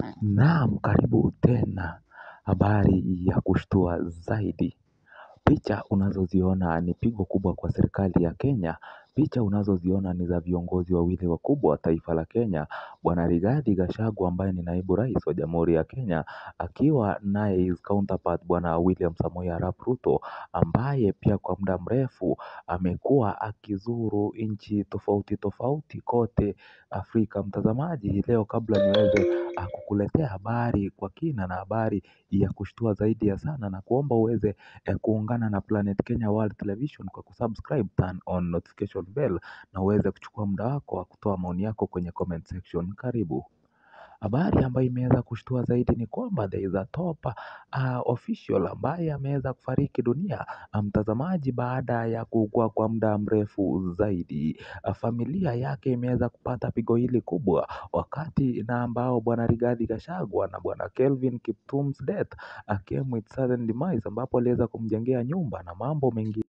Naam karibu tena habari ya kushtua zaidi. Picha unazoziona ni pigo kubwa kwa serikali ya Kenya. Picha unazoziona ni za viongozi wawili wakubwa wa taifa la Kenya. Bwana Rigathi Gachagua ambaye ni naibu rais wa jamhuri ya Kenya. Akiwa naye his counterpart bwana William Samoei Arap Ruto ambaye pia kwa muda mrefu amekuwa akizuru nchi tofauti tofauti kote Afrika. Mtazamaji leo kabla niweze kukuletea habari kwa kina na habari ya kushtua zaidi ya sana na kuomba uweze kuungana na Planet Kenya World Television kwa kusubscribe turn on notification bell na uweze kuchukua muda wako wa kutoa maoni yako kwenye comment section karibu. Habari ambayo imeweza kushtua zaidi ni kwamba there is a top official ambaye ameweza kufariki dunia mtazamaji baada ya kuugua kwa muda mrefu zaidi. Familia yake imeweza kupata pigo hili kubwa wakati na ambao bwana Rigathi Gachagua na bwana Kelvin Kiptum's death came with sudden demise ambapo aliweza kumjengea nyumba na mambo mengi.